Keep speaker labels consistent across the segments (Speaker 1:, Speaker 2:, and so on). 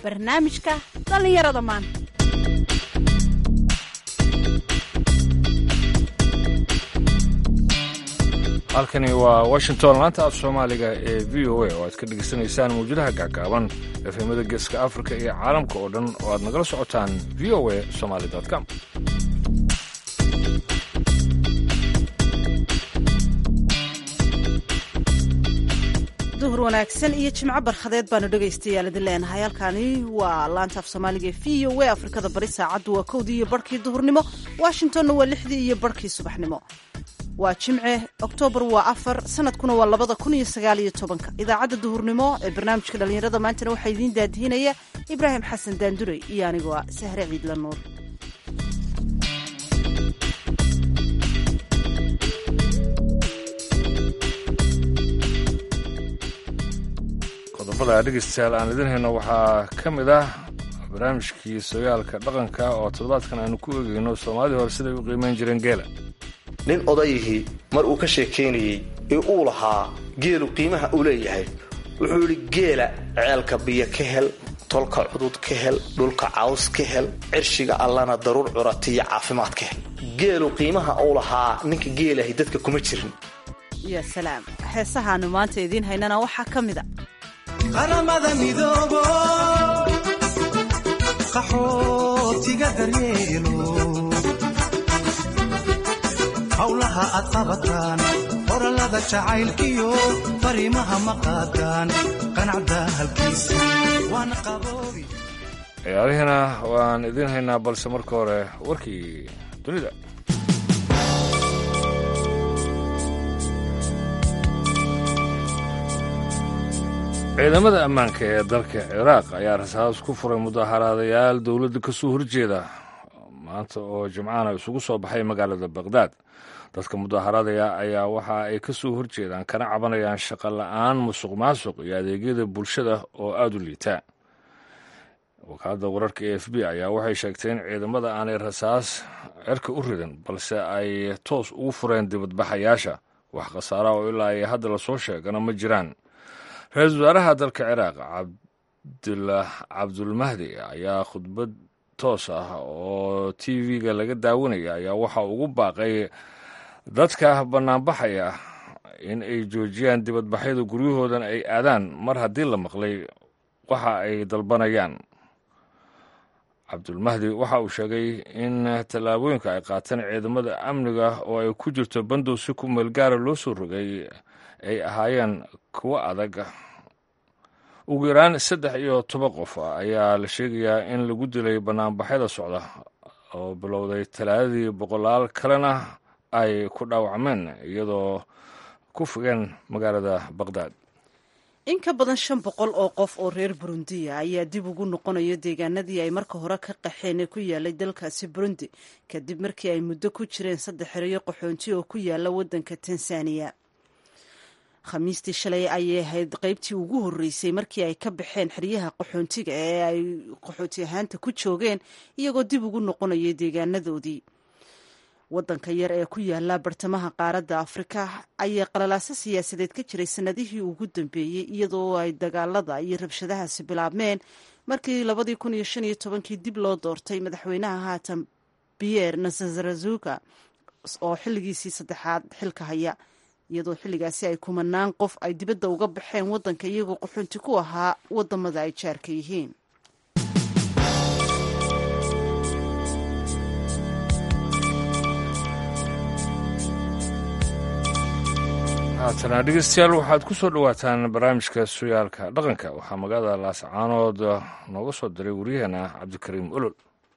Speaker 1: barnaamijka dhallinyarada maanta
Speaker 2: halkani waa washington laanta af soomaaliga ee v o a oo aad ka dhegaysanaysaan mawjadaha gaagaaban efemada geeska afrika iyo caalamka oo dhan oo aad nagala socotaan v o a somaly com
Speaker 1: duhur wanaagsan iyo jimco barkhadeed baanu dhegaystayaal idin leenahay halkani waa laanta af soomaaliga v o a afrikada bari saacaddu waa kowdii iyo barhkii duhurnimo washingtonna waa lixdii iyo barhkii subaxnimo waa jimce oktoobar waa afar sanadkuna waa labada kun iyo sagaal iyo tobanka idaacadda duhurnimo ee barnaamijka dhallinyarada maantana waxaa idiin daadihinaya ibraahim xasan daandurey iyo anigoo ah sahre ciidla nuur
Speaker 2: qodobada dhegaystayaal aan idin hayno waxaa ka mid ah barnaamijkii sogaalka dhaqanka oo toddobaadkan aanu ku eegayno soomaalidii hore siday u qiimayn jireen geela
Speaker 3: nin odayihii mar uu ka sheekaynayey ee uu lahaa geelu qiimaha uu leeyahay wuxuu yidhi geela ceelka biyo ka hel tolka cudud ka hel dhulka caws ka hel cirshiga allana daruur curatiyo caafimaad ka hel geelu qiimaha uu lahaa ninka geelahay dadka kuma jirin
Speaker 1: ya salaam heesahaanu maanta idiin haynana waxaa ka mid a
Speaker 4: qaramada midoobo qaxootiga daryeelo howlaha aad qabataan qorallada jacaylkiyo fariimaha ma qaadaan qanacda halkiisa waana qaboobi
Speaker 2: ciyaarihiina waan idiin haynaa balse marka hore warkii dunida ciidamada ammaanka ee dalka ciraaq ayaa rasaas ku furay mudaharaadayaal dowladda ka soo horjeeda maanta oo jimcaana isugu soo baxay magaalada baqhdaad dadka mudaharaadaya ayaa waxa ay ka soo horjeedaan kana cabanayaan shaqo la-aan musuq maasuq iyo adeegyada bulshada oo aada u liita wakaaladda wararka e f b ayaa waxay sheegtay in ciidamada aanay rasaas cerka u ridan balse ay toos ugu fureen dibadbaxayaasha wax khasaara oo ilaa ay hadda lasoo sheegana ma jiraan ra-iisul wasaaraha dalka ciraaq cabdulmahdi ayaa khudbad toos ah oo t v-ga laga daawanaya ayaa waxa ugu baaqay dadka bannaanbaxaya in ay joojiyaan dibadbaxyada guryahoodan ay aadaan mar haddii la maqlay waxa ay dalbanayaan cabdulmahdi waxa uu sheegay in tallaabooyinka ay qaateen ciidamada amniga oo ay ku jirto bandow si ku meelgaara loo soo rogay ay ahaayeen kuwo adag ugu yaraan saddex iyo toban qof ayaa la sheegayaa in lagu dilay bannaanbaxyada socda oo bilowday talaadadii boqolaal kalena ay ku dhaawacmeen iyadoo ku fogeen magaalada baqhdaad
Speaker 1: in ka badan shan boqol oo qof oo reer burundiya ayaa dib ugu noqonaya deegaanadii ay marka hore ka qaxeen ee ku yaalay dalkaasi burundi kadib markii ay muddo ku jireen saddex xerayo qaxoonti oo ku yaala waddanka tanzaniya khamiistii shalay ayay ahayd qaybtii ugu horreysay markii ay ka baxeen xeryaha qaxoontiga ee ay qaxooti ahaanta ku joogeen iyagoo dib ugu noqonaya deegaanadoodii waddanka yar ee ku yaala bartamaha qaaradda afrika ayaa qalalaaso siyaasadeed ka jiray sannadihii ugu dambeeyey iyadoo ay dagaalada iyo rabshadahaasi bilaabmeen markii labadii kun iyo shan iyo tobankii dib loo doortay madaxweynaha haatan pierre nasarazuka oo xilligiisii saddexaad xilka haya iyadoo xilligaasi ay kumanaan qof ay dibadda uga baxeen waddanka iyagoo qaxoonti ku ahaa waddamada ay jaarka yihiin
Speaker 2: haatana dhegeystayaal waxaad ku soo dhowaataan barnaamijka suyaalka dhaqanka waxaa magaalada laascaanood nooga soo diray waryaheena cabdikariim olol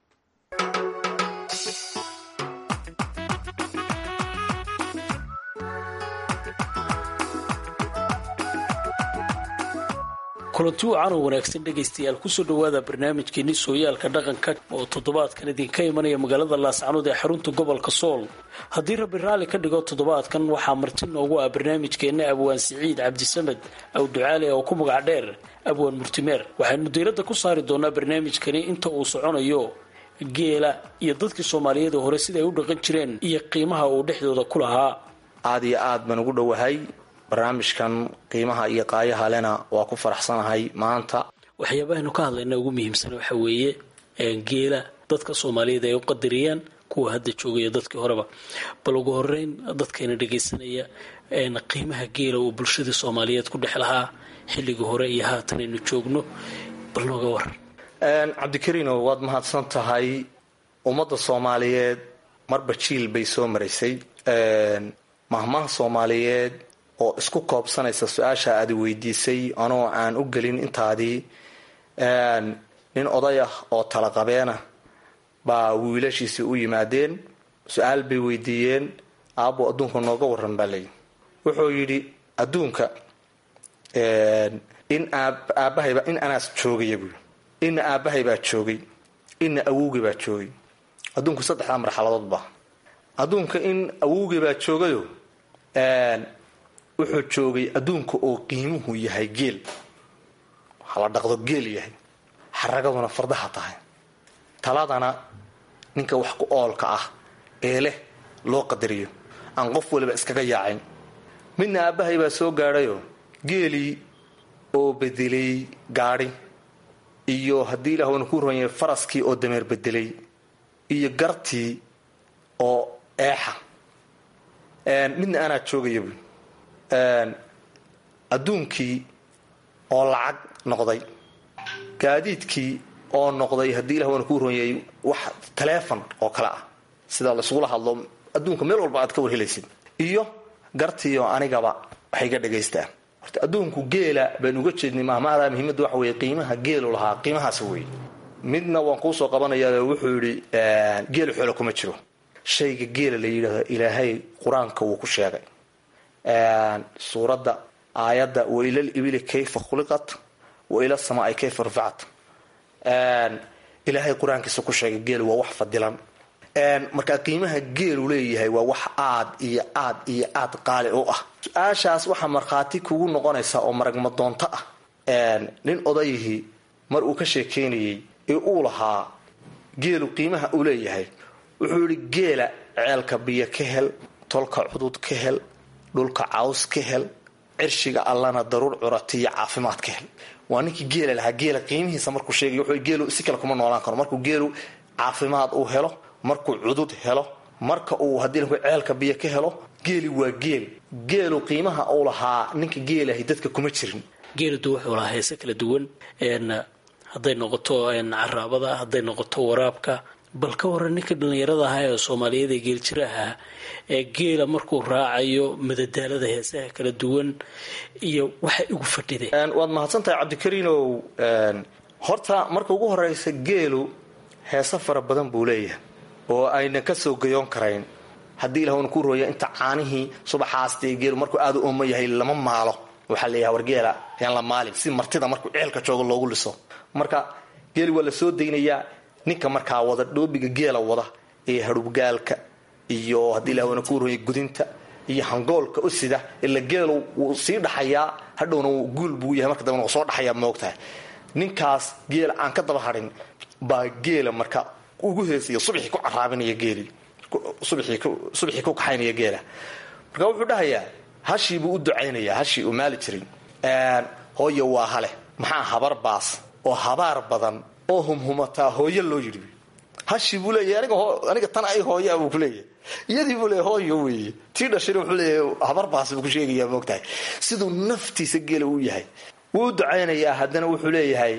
Speaker 5: kulanti wacan oo wanaagsan dhegaystayaal kusoo dhowaada barnaamijkeeni sooyaalka dhaqanka oo toddobaadkan idinka imanaya magaalada laascanood ee xarunta gobolka sool haddii rabbi raalli ka dhigo toddobaadkan waxaa marti noogu ah barnaamijkeenna abwaan siciid cabdisamed awducaale oo ku magac dheer abwaan murtimeer waxaynu diiradda ku saari doonaa barnaamijkani inta uu soconayo geela iyo dadkii soomaaliyeed hore sida ay u dhaqan jireen iyo qiimaha uu dhexdooda ku lahaa
Speaker 3: aad iyo aad baan ugu dhowahay barnaamijkan qiimaha iyo qaayaha lena waa ku faraxsanahay maanta
Speaker 5: waxyaabahaynu ka hadlayna ugu muhiimsan waxa weeye geela dadka soomaaliyeed ay u qadariyaan kuwa hadda joogaya dadkii horeba bal ugu horeyn dadkayna dhagaysanaya qiimaha geela uu bulshadii soomaaliyeed ku dhex lahaa xilligii hore iyo haatan aynu joogno bal nooga waran
Speaker 3: cabdikariino waad mahadsan tahay ummadda soomaaliyeed marba jiil bay soo maraysay mahmaha soomaaliyeed oo isku koobsanaysa su-aasha aad weydiisay anoo aan u gelin intaadii nin oday ah oo talaqabeena baa wiilashiisii u yimaadeen su-aal bay weydiiyeen aabbo adduunka nooga waran baa layi wuxuu yidhi adduunka in aabahayba in anaas joogaya buui ina aabbahay baa joogay ina awowgay baa joogay adduunku saddexdaa marxaladood ba adduunka in awowgay baa joogayo wuxuu joogay adduunka oo qiimuhu yahay geel waxaa la dhaqdo geel yahay xaragaduna fardaha tahay taladana ninka wax ku oolka ah ee leh loo qadariyo aan qof waliba iskaga yaacayn midna aabbahay baa soo gaadhayo geelii oo bedelay gaadhi iyo haddii ilaah wana ku ronyay faraskii oo dameer bedelay iyo gartii oo eexa midna anaa joogaya buy adduunkii oo lacag noqday gaadiidkii oo noqday haddii ilah wana kuu ronyay wax taleefon oo kale ah sida laysugula hadlo adduunka meel walba aad ka warhelaysid iyo gartiioo anigaba waxay ga dhagaystaan horta adduunku geela baynu uga jeednay mahmahda muhiimadda waxa weeye qiimaha geelu lahaa qiimahaas weeye midna waan kuusoo qabanayaa wuxuu yidhi geelu xoolo kuma jiro shayga geela la yidhaahdo ilaahay qur-aanka wuu ku sheegay suuradda aayadda wailal ibili kayfa khuliqat waila samaai kayfa ruficat ilaahay qur-aankiisa ku sheegay geelu waa wax fadilan markaa qiimaha geelu leeyahay waa wax aad iyo aad iyo aad qaali u ah su-aashaas waxaa markhaati kugu noqonaysa oo maragmadoonto ah nin odayihii mar uu ka sheekeynayay ee uu lahaa geelu qiimaha uu leeyahay wuxuu yihi geela ceelka biyo ka hel tolka cudud ka hel dhulka caws ka hel cirshiga allana daruur curatiyo caafimaad ka hel waa ninkii geela lahaa geela qiimihiisa markuu sheegay wuxuu geelu si kale kuma noolaan karo markuu geelu caafimaad uu helo markuu cudud helo marka uu haddii ceelka biyo ka helo geeli waa geel geelu qiimaha uu lahaa ninka geelahay dadka kuma jirin
Speaker 5: geeladu wuxuu lahaa heese kala duwan hadday noqoto caraabada hadday noqoto waraabka bal ka waran ninka dhallinyarada ahaa ee soomaaliyeed ee geeljiraha ee geela markuu raacayo madadaalada heesaha kala duwan iyo waxay ugu fadhideen
Speaker 3: waad mahadsantahay cabdikariinow horta marka ugu horeysa geelu heese fara badan buu leeyahay oo aynan ka soo gayoon karayn haddii ilah wana ku rooya inta caanihii subaxaastee geelu markuu aada u ooman yahay lama maalo waxaa leeyahay wargeela yaan la maalin si martida markuu ceelka joogo loogu liso marka geeli waa la soo daynayaa ninka markaa wada dhoobiga geela wada ee harubgaalka iyo haddii ilah wana ku rooya gudinta iyo hangoolka u sida ila geelu wuu sii dhaxayaa hadhowna guul buu yahay marka dambena wuu soo dhaxayaa moogtahay ninkaas geela aan ka daba hadhin baa geela marka ugu heesaya subaxii ku caraabinaya geelii subaxii ku kaxaynaya geela marka wuxuu dhahayaa hashii buu u ducaynayaa hashii uu maali jiray hooyo waa hale maxaa habar baas oo habaar badan oo humhumataa hooyo loo yidhi hashii buu leeyahay aniga tan ay hooyaa buu ku leeyahay iyadii buu leeyahay hooyo weeye tii dhashayna wuxuu leeyahay habar baas buu ku sheegayaa moogtahay siduu naftiisa geela u yahay wuu u ducaynayaa haddana wuxuu leeyahay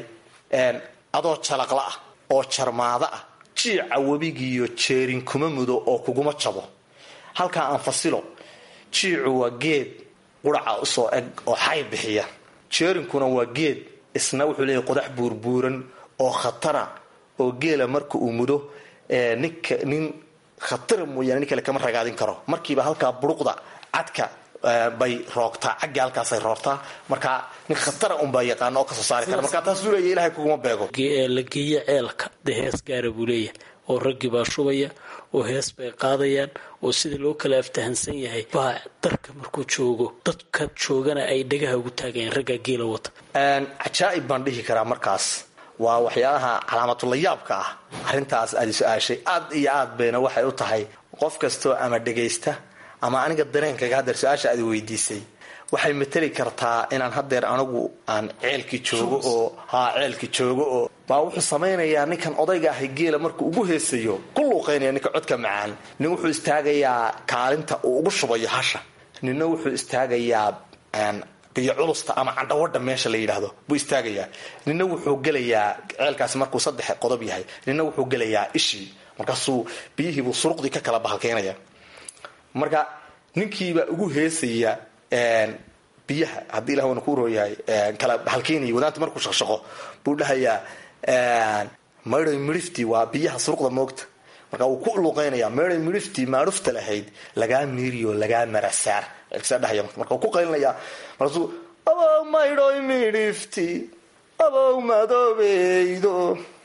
Speaker 3: adoo jalaqla ah oo jarmaado ah jiica webigiiyo jeerin kuma mudo oo kuguma jabo halkaa aan fasilo jiicu waa geed quraca usoo eg oo xay bixiya jeerinkuna waa geed isna wuxuu leeyahay qodax buurbuuran oo khatara oo geela marka uu mudo ninka nin khatara mooyaane nin kale kama ragaadin karo markiiba halkaa buruqda cadka bay roogtaa cagga halkaasay roortaa markaa nin khatara unbaa yaqaana oo kasoo saari kara markaa taasuu leeya ilahay kuguma beego
Speaker 5: la geeyo ceelka dee hees gaara buu leeyahay oo raggii baa shubaya oo hees bay qaadayaan oo sida loo kala aftahansan yahay baa darka markuu joogo dadka joogana ay dhagaha ugu taagayaan raggaa geela wata
Speaker 3: cajaa'ib baan dhihi karaa markaas waa waxyaalaha calaamatullayaabka ah arrintaas aadi su-aashay aad iyo aad bayna waxay u tahay qof kastoo ama dhagaysta ama aniga dareenkaga haddeer su-aasha aad weydiisay waxay mateli kartaa inaan hadeer anigu aan ceelki joogo oo haa ceelki joogo oo baa wuxuu samaynayaa ninkan odayga ahay geela markuu ugu heesayo ku luuqaynaya ninka codka macaan nin wuxuu istaagayaa kaalinta uu ugu shubayo hasha ninna wuxuu istaagayaa biyo culusta ama candhawadha meesha la yidhaahdo buu istaagayaa ninna wuxuu gelayaa ceelkaasi markuu saddex qodob yahay ninna wuxuu gelayaa ishii markaasuu biyihiibuu suruqdii ka kala bahalkeynaya marka ninkiibaa ugu heesaya biyaha haddii ilah wana ku rooyahay kala bahalkeynaya wadaanta markuu shaqshaqo buu dhahayaa maydhay midhifti waa biyaha suruqda moogta marka uu ku luuqeynaya maydhay midhifti maadhufta lahayd lagaa miiriyo lagaa marasaar dhahaya marka uu ku qaylinaya markaasuu abow maydhoy midhifti abow madoobeydo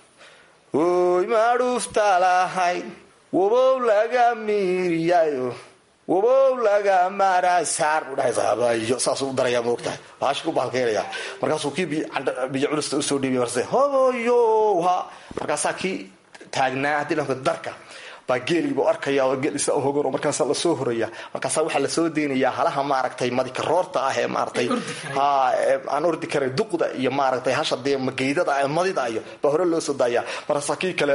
Speaker 3: oy maadhufta lahayd wabow laga miiriyayo wabow laga marasaar buu dhahaysahabayo saasuu darayaa moogtahay baashi ku bahalkeynaya markaasuu kii biyo culusta usoo dhiibay marse hoboyo ha markaasaa kii taagnaa haddii dhanka darka baa geeliibuu arkaya oo geelisa hogan oo markaasa lasoo horaya markaasa waxaa lasoo deynayaa halaha maaragtay madikaroorta ah ee maaratay ha aan ordi karay duqda iyo maaragtay hasha dee mageydada madida iyo baa hore loo soo daaya markaasaa kii kale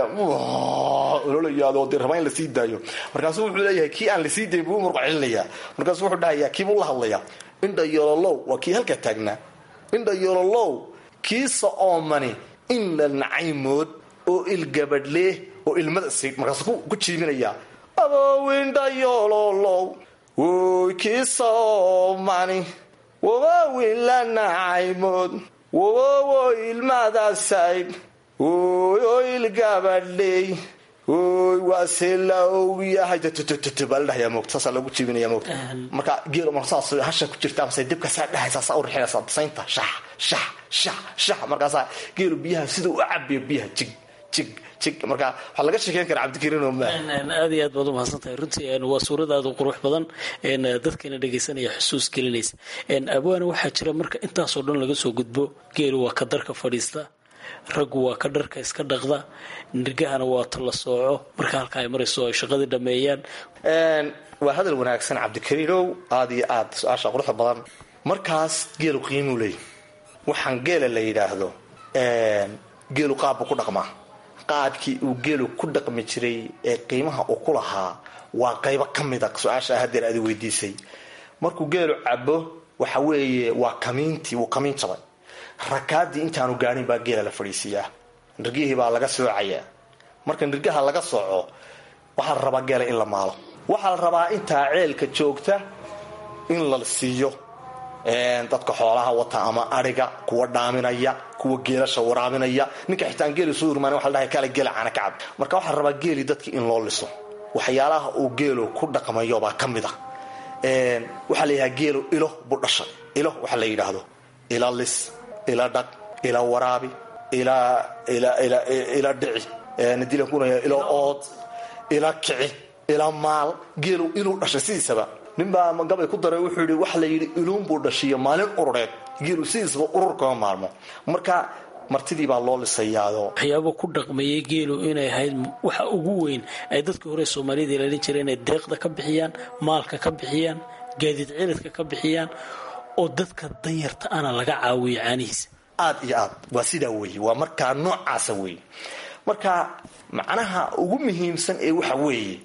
Speaker 3: ololayaadoo dee raba in lasii daayo markaasu wuxuu leeyahay kii aan lasii dayn buu muruq celinayaa markaasu wuxuu dhahayaa kiibuu la hadlayaa indha yololow waa kii halkaa taagnaa indha yololow kiisa oomani in la nacaymood oo ilgabadhlee oo ilmada siid markaasu ku jiiminayaa abowindha yololow woy kiisa oomani wabawin la nacaymood wabowo ilmada sayd oy oo ilgabadhleey oy waase la ogyahay baa la dhahayaa moogta saasaa loogu jiibinaya moogta marka geel mar saas hasha ku jirta amase dibka saa dhahaysaa saa u rixinaysaa dasaynta shax shax shax shax markaasaa geelu biyaha sida u cabiyo biyaha jig jig jig marka waxaa laga sheekeyn karaa cabdikariin oo maa
Speaker 5: aad iyo aad baad umahadsan tahay runtii waa suuradaadu qurux badan dadkana dhegaysanaya xusuus gelinaysa abwaana waxaa jira marka intaasoo dhan laga soo gudbo geelu waa ka darka fadhiista raggu waa ka dharka iska dhaqda nirgahana waa ta la sooco marka halka ay marayso ay shaqadii dhameeyaan
Speaker 3: waa hadal wanaagsan cabdikariinow aada iyo aad su-aasha quruxda badan markaas geelu qiimuu leey waxaan geela la yidhaahdo geelu qaabbu ku dhaqmaa qaabkii uu geelu ku dhaqmi jiray ee qiimaha uu ku lahaa waa qaybo ka mida su-aasha hadeer aad weydiisay markuu geelu cabo waxa weeye waa kamiintii wuu kamiin jabay rakaadii intaanu gaadhin baa geela la fadhiisiiyaa nirgihii baa laga soocayaa marka nirgaha laga sooco waxaa la rabaa geela in la maalo waxaa la rabaa intaa ceelka joogta in la siiyo dadka xoolaha wata ama ariga kuwa dhaaminaya kuwa geelasha waraabinaya ninka xitaan geeli soo urmaan waa ladhahay kale geela caana kacab marka waxaa la rabaa geeli dadki in loo liso waxyaalaha uu geelu ku dhaqmayo baa ka mid a waxaa la yidhaha geelu ilo buu dhashay ilo waxa la yidhaahdo ila lis ila dhaq ila waraabi ila ila dhici nadiilan kunaya ila ood ila kici ila maal geelu inuu dhashay sidiisaba ninbaa gabay ku daray wuxuu yidhi waxa la yidhi iluunbuu dhashiyo maalin urureed geelu sidiisaba urur kama maalmo marka martidii baa loo lisayaado
Speaker 5: waxyaaba ku dhaqmeeyey geelu inay ahayd waxa ugu weyn ay dadkii hore soomaalida ilaalin jireen inay deeqda ka bixiyaan maalka ka bixiyaan gaadiid ciridka ka bixiyaan oo dadka danyarta ana laga caawiyo caanihiisa
Speaker 3: aad iyo aad waa sidaa weeye waa markaa noocaasa weeye marka macnaha ugu muhiimsan ee waxa weeye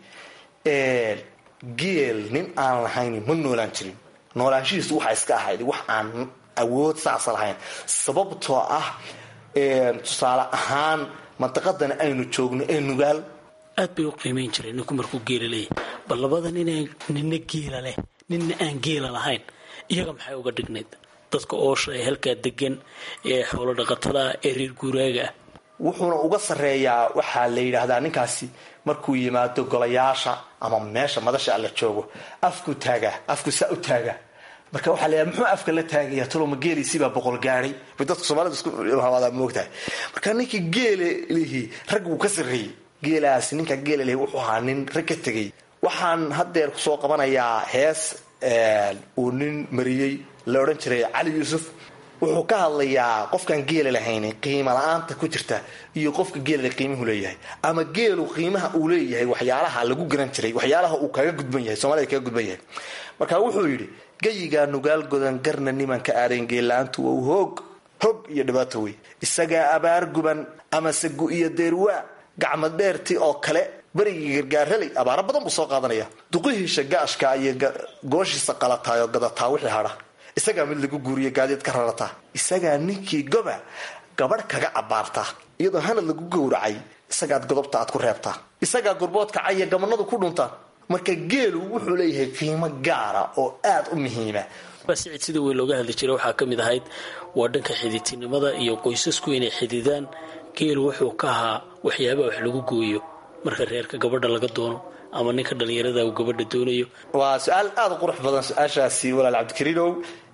Speaker 3: geel nin aan lahayn ma noolaan jirin noolaanshihiisu waxaa iska ahayd wax aan awood saasa lahayn sababtoo ah tusaale ahaan mantaqadan aynu joogno ee nugaal
Speaker 5: aad bay u qiimayn jireen ninku markuu geela leeyahy bal labada ninaan nina geela leh nina aan geela lahayn iyaga maxay uga dhignayd dadka oosha ee halkaa degan ee xoolo dhaqatada ee reer guuraaga ah
Speaker 3: wuxuuna uga sarreeyaa waxaa la yidhaahdaa ninkaasi markuu yimaado golayaasha ama meesha madasha alla joogo afku taagaa afku saa u taagaa marka waxaa layaha muxuu afka la taagaya toloma geeliisibaa boqol gaadhay bay dadka soomaalida isku hawadaa moogtahay marka ninka geele lihi rag wuu ka sarreeyey geelaasi ninka geela lihi wuxuu ahaa nin rag ka tegay waxaan haddeer kusoo qabanayaa hees uu nin mariyey la odhan jiray cali yuusuf wuxuu ka hadlayaa qofkaan geela lahayn qiimo la-aanta ku jirta iyo qofka geelale qiimuhu leeyahay ama geelu qiimaha uu leeyahay waxyaalaha lagu garan jiray waxyaalaha uu kaga gudban yahay soomaalida kaga gudban yahay marka wuxuu yidhi gayigaa nugaal godan garna nimanka aadeen geella-aantu waa hoog hog iyo dhibaato wey isagaa abaar guban amase gu iyo deerwaa gacmad dheerti oo kale berigii gargaaraley abaaro badan buu soo qaadanaya duqihiisha gaashka iyo gooshiisa qalataay oo gadataa wixii hadha isagaa mid lagu guuriyo gaadiid ka rarataa isagaa ninkii goba gabadh kaga abaarta iyadoo hanad lagu gowracay isagaad godobta aad ku reebtaa isagaa gurboodka caya gabanadu ku dhuntaan marka geelu wuxuu leeyahay qiimo gaara oo aad u muhiima
Speaker 5: sicid sida weyn looga hadli jiray waxaa ka mid ahayd waa dhanka xidiidtinimada iyo qoysasku inay xididaan geelu wuxuu ka ahaa waxyaabaha wax lagu gooyo marka reerka gabadha laga doono ama ninka dhallinyarada uu gabadha doonayo
Speaker 3: waa su-aal aada u qurux badan su-aashaasi walaal cabdikariinow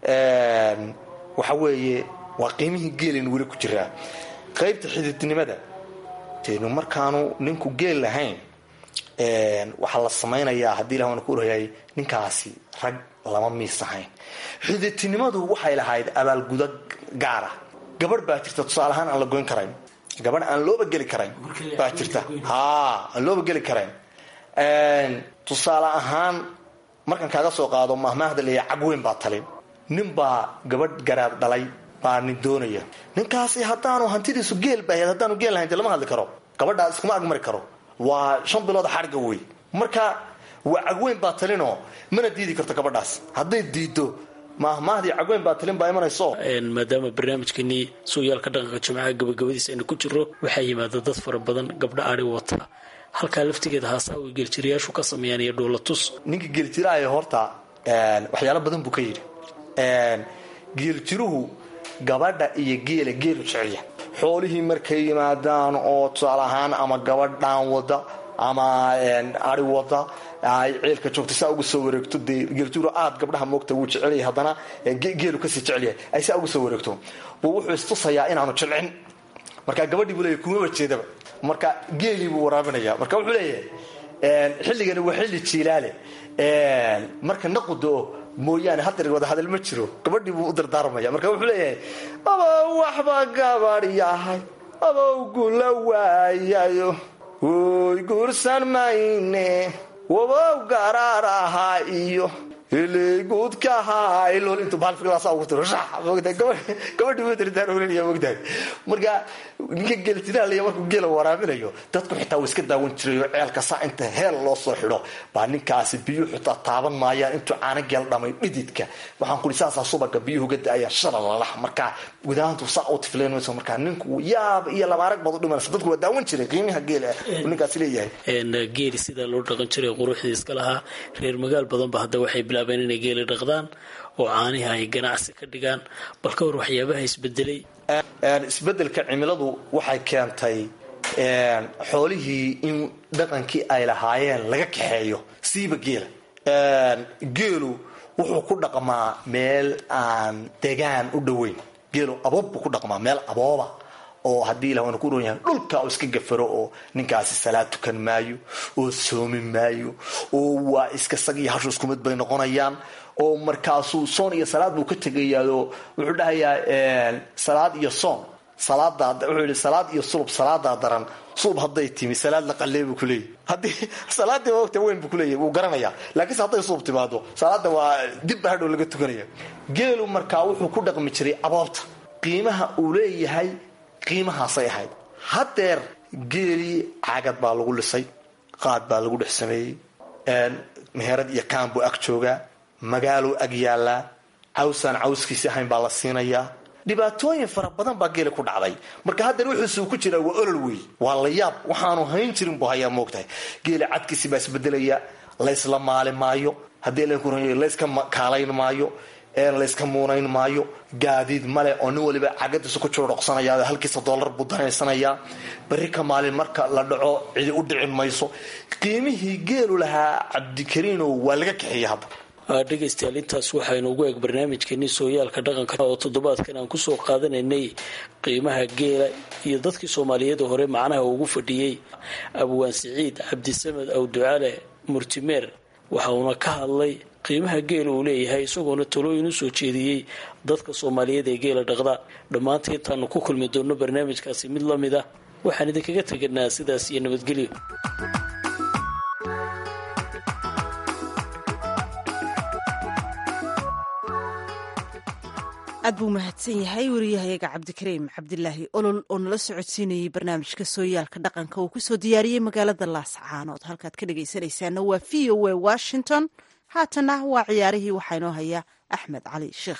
Speaker 3: waxa weeye waa qiimihii geelin weli ku jiraa qaybta xididnimada tenu markaanu ninku geel lahayn waxaa la samaynayaa haddii ilah ku orhayay ninkaasi rag lama miis ahayn xididtinimadu waxay lahayd abaalgudo gaara gabadh baa jirta tusaale ahaan aan la goyn karayn gabadh aan looba geli karayn baa jirta ha aan looba geli karayn tusaale ahaan markaan kaaga soo qaado mahmaahda leeya cagweyn baa talin nin baa gabadh garaad dhalay baa nin doonaya ninkaasi haddaanu hantidiisu geel bahayd haddaanu geel lahayn de lama hadli karo gabadhaa iskuma agmari karo waa shan bilood xarga wey marka waa cagweyn baa talinoo mana diidi karto gabadhaas hadday diido mahmaahdii cagweyn baa talin baa imanayso
Speaker 5: maadaama barnaamijkeenii sooyaalka dhaqanka jimcaha gabagabadiisa aynu ku jiro waxaa yimaada dad fara badan gabdha ari wata halkaa laftigeeda haasaa way geeljirayaashu ka sameeyaan iyo dhoolatus
Speaker 3: ninka geeljiraayo horta waxyaalo badan buu ka yidhi geeljiruhu gabadha iyo geela geelu jecelya xoolihii markay yimaadaan oo tusaale ahaan ama gabadh dhaan wada ama ari wada ay ceelka joogta saa uga soo wareegto dee geeljiru aad gabdhaha moogta wuu jecelyahay haddana geelu kasii jecelyahay ay saa uga soo wareegto buu wuxuu istusayaa inaanu jilcin marka gabadhii buu leeyahy kumaba jeedaba marka geelii buu waraabinaya marka wuxuu leeyahay xilligani waa xilli jiilaale marka naqudoo mooyaane haddeer wada hadal ma jiro gabadhii buu u dardaarmaya marka wuxuu leeyahay abow waxba gabadh yahay abow gula waayayo oy guursan mayne wabow garaar ahaa iyo hiliguudkahailol intuu baalfilaasa ugu tiro gabadhii buu dardaaroolinaya mogtahay marka ninka geeltiraaliya markuu geela waraabinayo dadku xitaa wuu iska daawan jiray oo ceelka saa inta heel loo soo xidho baa ninkaasi biyuu xitaa taaban maayaan intuu caano geel dhamay dhididka waxaan kuli saasaa subaga biyuhu ga da-ayaan shalalalah markaa gudahantu saa u tifleen mayso markaa ninku yaab iyo labaarag baad u dhimanaysa dadku waa daawan jiray qiimiha geela uu ninkaasi leeyahay
Speaker 5: geeli sidaa loo dhaqan jiray quruxdii iska lahaa reer magaal badanba hadda waxay bilaabeen inay geeli dhaqdaan oo caaniha ay ganacsi ka dhigaan bal ka war waxyaabaha isbedelay
Speaker 3: isbedelka cimiladu waxay keentay xoolihii in dhaqankii ay lahaayeen laga kaxeeyo siiba geela geelu wuxuu ku dhaqmaa meel aan degaan u dhoweyn geelu aboob buu ku dhaqmaa meel abooba oo haddii ilah waana ku dhoon yahay dhulka uu iska gafaro oo ninkaasi salaad tukan maayo oo soomi maayo oo waa iska sag iyo hashu isku mid bay noqonayaan oo markaasuu soon iyo salaad buu ka tegayaao wuxuu dhahayaa salaad iyo soon salaada wuxuu yihi salaad iyo sulub salaadaa daran sulub hadday timi salaad la qalee buu kuleeyahy haddii salaadii wagta weyn buu kuleeyahy wuu garanayaa laakiinse hadday sulub timaado salaada waa dibba hadhow laga tukanaya geelu markaa wuxuu ku dhaqmi jiray aboobta qiimaha uu leeyahay qiimahaasay ahayd haddeer geelii cagad baa lagu lisay qaad baa lagu dhex sameeyey meherad iyo kaan buu ag joogaa magaaluu ag yaallaa cawsaan cawskiisi ahayn baa la siinayaa dhibaatooyin fara badan baa geeli ku dhacday marka haddeer wuxuusuu ku jiraa waa olol wey waa la yaab waxaanu hayn jirin buu hayaa moogtahay geeli cadkiisi baa isbedelaya laysla maali maayo haddii layska kaalayn maayo layska muunayn maayo gaadiid male oo nin waliba cagadiisu ku joodhoqsanaya halkiisa doolar buu danaysanayaa berri ka maalin marka la dhaco cidi u dhicin mayso qiimihii geelu lahaa cabdikariinow waa laga kaxeeyey hadda
Speaker 5: dhegaystayaal intaas waxaynu ugu eeg barnaamijkeenii sooyaalka dhaqanka oo toddobaadkan aan kusoo qaadanaynay qiimaha geela iyo dadkii soomaaliyeed hore macnaha ugu fadhiyey abwaan siciid cabdisamed awducale murtimeer waxa uuna ka hadlay qiimaha geela uu leeyahay isagoona talooyin usoo jeediyey dadka soomaaliyeed ee geela dhaqda dhammaanta intaanu ku kulmi doonno barnaamijkaasi mid la mid ah waxaan idinkaga teganaa sidaas iyo nabadgelyo
Speaker 1: aad buu mahadsan yahay wariyahayaga cabdikariim cabdilaahi olol oo nala socodsiinayay barnaamijka sooyaalka dhaqanka uu kusoo diyaariyey magaalada laascaanood halkaad ka dhagaysanaysaana waa v o a washington haatana waa ciyaarihii waxaa inoo haya axmed cali sheekh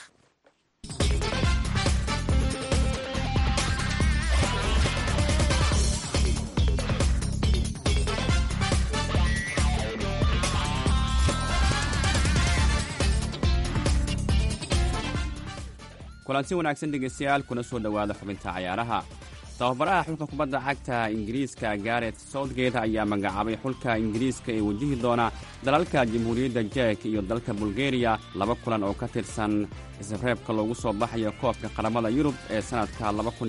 Speaker 6: kulanti wanaagsan dhegaystayaal kuna soo dhowaada xubinta cayaaraha tababaraha xulka kubadda cagta ingiriiska garet southgate ayaa magacaabay xulka ingiriiska ee wajihi doona dalalka jamhuuriyadda jek iyo dalka bulgeriya laba kulan oo ka tirsan isreebka loogu soo baxayo koobka qaramada yurub ee sannadka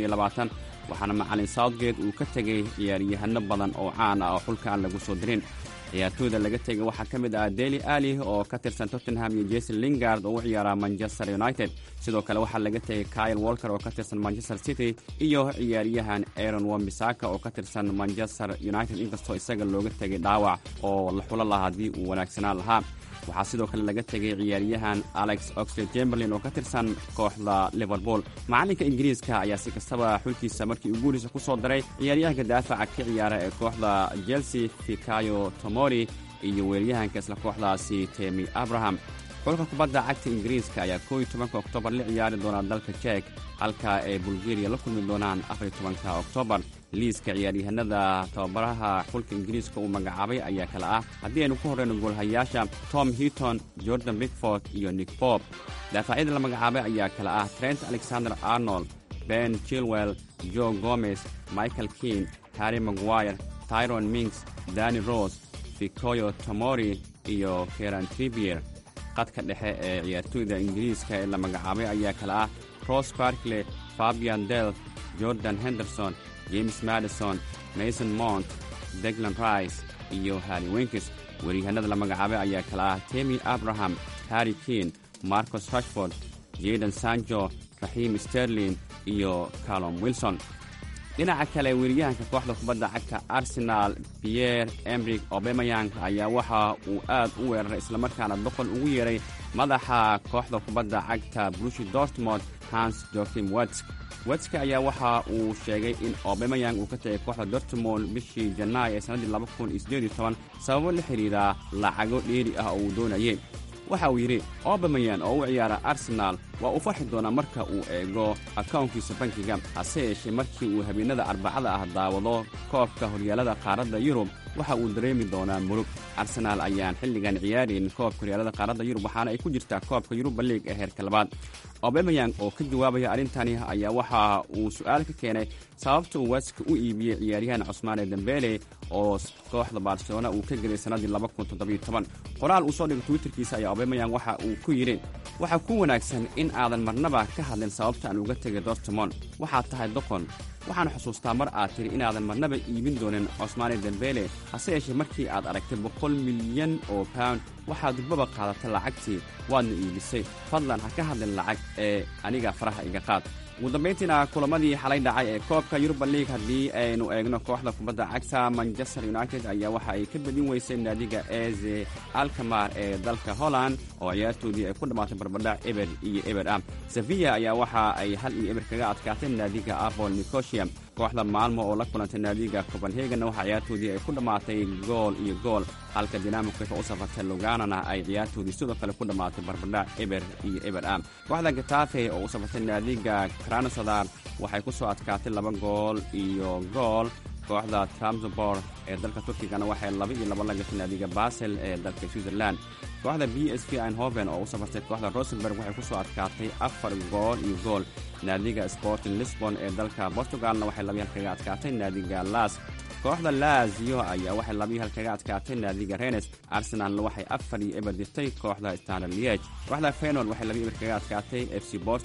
Speaker 6: waxaana macalin southgate uu ka tegey ciyaaryahano badan oo caan ah oo xulka aan lagu soo dirin ciyaartooyda laga tegay waxaa ka mid ah deli ali oo ka tirsan tottenham iyo jason lingard oo u ciyaara manchester united sidoo kale waxaa laga tegay kyle walker oo ka tirsan manchester city iyo ciyaaryahan aron wambisaka oo ka tirsan manchester united inkastoo isaga looga tegay dhaawac oo la xulo laha haddii uu wanaagsanaan lahaa waxaa sidoo kale laga tegay ciyaaryahan alex oxley chamberlin oo ka tirsan kooxda liverpool macalinka ingiriiska ayaa si kastaba xulkiisa markii uu guuriisa ku soo daray ciyaaryahanka daafaca ka ciyaara ee kooxda chelsea fikayo tomori iyo weeryahanka isla kooxdaasi temi abraham xulka kubadda cagta ingiriiska ayaa koo iyo tobanka oktoobar la ciyaari doona dalka jek halka ay bulgeriya la kulmi doonaan afariyo tobanka oktoobar liiska ciyaaryahanada tababaraha xulka ingiriiska uu magacaabay ayaa kale ah haddii aynu ku horreyno goolhayaasha tom hitton jordan bigford iyo nick bob daafacyada la magacaabay ayaa kale ah trent alexander arnold ben chilwell jo gomez michael kean harry maguire tyron minks dani rose fikoyo tomori iyo keran tribier qadka dhexe ee ciyaartooyda ingiriiska ee la magacaabay ayaa kale ah ros barkley fabian del jordan henderson james madison mason mount deglan rice iyo harry winkis weeryahanada la magacaabay ayaa kale ah temi abraham harry kean marcos rashford jaden sanjo raxiim sterlin iyo calom wilson dhinaca kale weeryahanka kooxda kubadda cagta arsenal pierre emrik obemayang ayaa waxa uu aad u weeraray islamarkaana boqol ugu yeeray madaxa kooxda kubadda cagta brushi dortmond hans jokim wetsk wetska ayaa waxa uu sheegay in obemayang uu ka tegay kooxda dortmond bishii janaay ee sannaddii sababo la xidhiira lacago dheeri ah oo uu doonayay waxa uu yidhi obamayan oo u ciyaara arsenaal waa uu farxi doonaa marka uu eego akawnkiisa bankiga hase yeeshee markii uu habeenada arbacada ah daawado koobka horyaalada qaaradda yurub waxa uu dareemi doonaa murug arsenaal ayaan xilligan ciyaarayn koobka horyaalada qaaradda yurub waxaana ay ku jirtaa koobka yuruba liig ee heerka labaad obemayang oo ka jawaabaya arrintani ayaa waxa uu su'aal ka keenay sababta uu weska u iibiyey ciyaaryahan cusmaane dembele oo kooxda barcelona uu ka gelay sannaddii qoraal uu soo dhigay twitterkiisa ayaa obemayang waxa uu ku yidhi waxaa ku wanaagsan in aadan marnaba ka hadlin sababta aan uga tegay dortmond waxaad tahay doqon waxaan xusuustaa mar aad tidhi inaadan marnaba iibin doonin cosmaane dembele hase yeeshee markii aad aragtay boqol milyan oo pound waxaad durbaba qaadatay lacagtii waadna iibisay fadlan ha ka hadlin lacag ee aniga faraha iga qaad ugu dambayntiina kulamadii xalay dhacay ee koobka yuruba liig haddii aynu eegno kooxda kubadda cagta manchester united ayaa waxa ay ka badin weysay naadiga eze alkamar ee dalka holland oo ciyaartoodii ay ku dhammaatay barbadhac eber iyo eber ah sevilla ayaa waxa ay hal iyo eber kaga adkaatay naadiga apol nicosia kooxda maalmo oo la kulantay naadiga copenhagenna waxaa ciyaartoodii ay ku dhammaatay gool iyo gool halka dinamikfa u safartay luganana ay ciyaartoodii sidoo kale ku dhammaatay barbadhac eber iyo eber ah kooxda gatafe oo u safartay naadiga kranosodar waxay ku soo adkaatay laba gool iyo gool kooxda tramsbor ee dalka turkigana waxay laba iyo laba la gashay naadiga basel ee dalka switzerland kooxda b s v einhoven oo u safartay kooxda rosenberg waxay ku soo adkaatay afar gool iyo gool naadiga sporting lisbon ee dalka portugalna waxay labiyi hal kaga adkaatay naadiga las kooxda laazio ayaa waxay labiyi hal kaga adkaatay naadiga renes arsenalna waxay afar iyo eber dirtay kooxda standard liege kooxda fenord waxay labiyi eber kaga adkaatay f c borto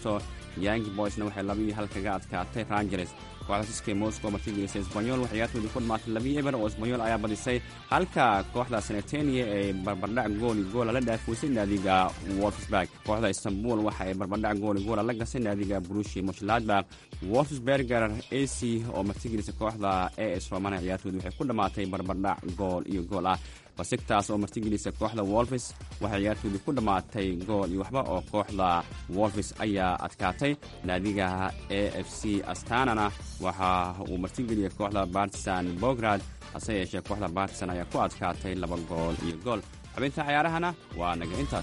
Speaker 6: yangi boysna waxay laba iyo hal kaga adkaatay rangers kooxda siskey moscow martigelisay sbanyol waxay ciyaartoodii ku dhamaatay labiyo eber oo sbanyol ayaa badisay halka kooxda senetenia ay barbardhac gooli goola la dhaafoysay naadiga wolfsburg kooxda istanbul waxa ay barbardhac gooli goola la gasay naadiga brushi moshladbak wolfsberger a c oo martigelisay kooxda a s romana ciyaartoodii waxay ku dhammaatay barbardhac gool iyo gool ah basigtaas oo martigelisa kooxda wolfis waxay ciyaartoodii ku dhammaatay gool iyo waxba oo kooxda wolfis ayaa adkaatay naadiga a f c astanana waxa uu martigeliyay kooxda bartisan bograd hase yeeshee kooxda bartisan ayaa ku adkaatay laba gool iyo gool xubinta cayaarahana waa naga intaas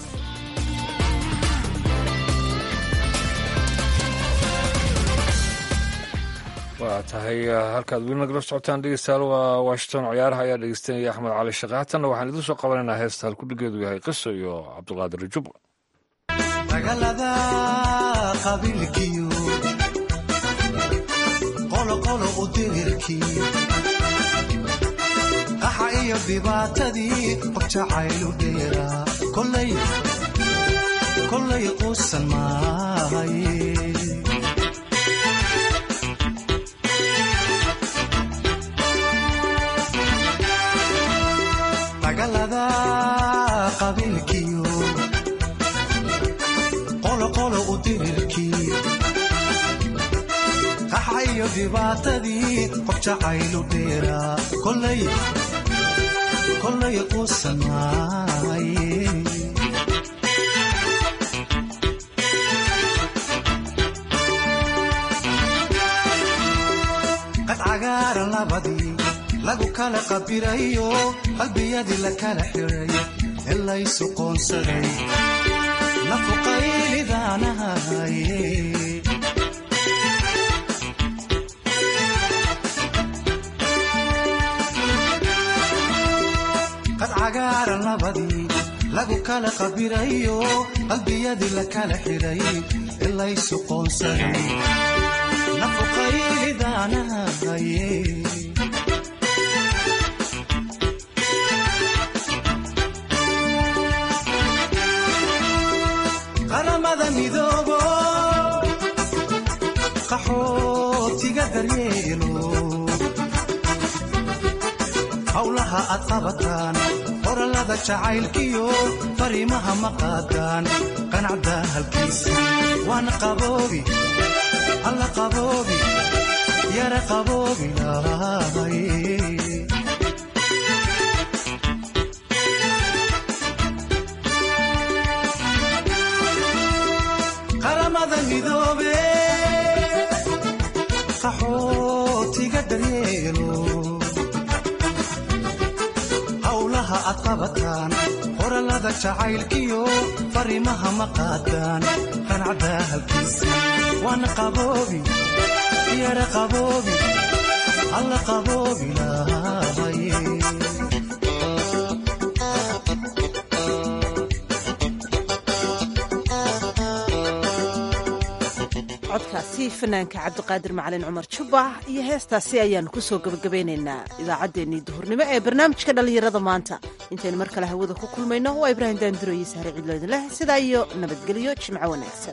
Speaker 2: waa tahay halkaad weli nagala socotaan dhegeystayaal waa washington ciyaaraha ayaa dhegeystanaya axmed cali shaqe haatanna waxaan idiin soo qabanaynaa heesta halkudhigeedu yahay qiso iyo cabdiqaadir jubba
Speaker 4: dagaalada qabiilkiyo qoloqolo u dirirkii qaxa iyo dhibaatadii qof jacaylu dheeraa kollay quusan maahaye dagaalada qabiilkiyo qoloqolo u dirirkii qaxa iyo dhibaatadii qof jacaylu dheeraa kollay quusan maaye qad cagaaran labadii lagu kala qabirayo qalbiyadii la kala xiray ee laysu qoonsaday nafuqaylidaanahaye qad cagaaran labadii lagu kala qabirayo qalbiyadii la kala xiray ee laysu qoonsaday nafuqaylidaanahaye qaramada midoobo qaxootiga daryeelo howlaha aad qabataan qorallada jacaylkiyo fariimaha ma qaadaan qanacda halkiisa waana qaboobi alla qaboobi yara qaboobi lahay qaramada midoobe qaxootiga daryeelo howlaha aad qabataan qorallada jacaylkiyo fariimaha ma qaadaan qanacda halkiisa waana qaboobi yara qaboobi alla qaboobi lahay
Speaker 1: codkaasi fanaanka cabdiqaadir macalin cumar jubba iyo heestaasi ayaannu ku soo gebagabeynaynaa idaacaddeenii duhurnimo ee barnaamijka dhallinyarada maanta intaynu mar kale hawada ku kulmayno waa ibraahim daanduro iyo sahre cidloodin leh sidaa iyo nabadgelyo jimco wanaagsan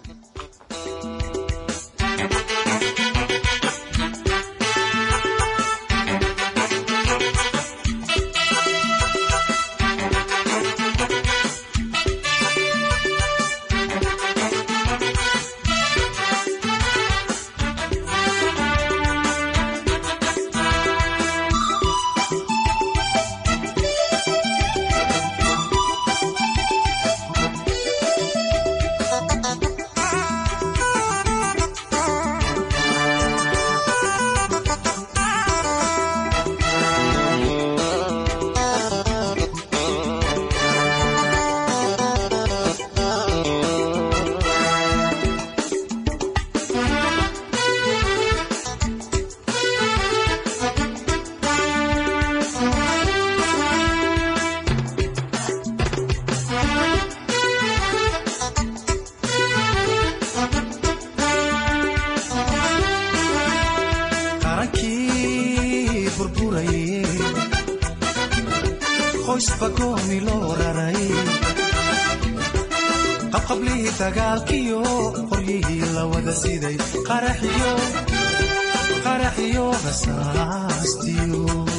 Speaker 1: qarankii burburaye qoysba gooni loo raray qabqablihii dagaalkiyo
Speaker 4: qoryihii la wada siday qaraxiyo qaraxiyo rasaastiyo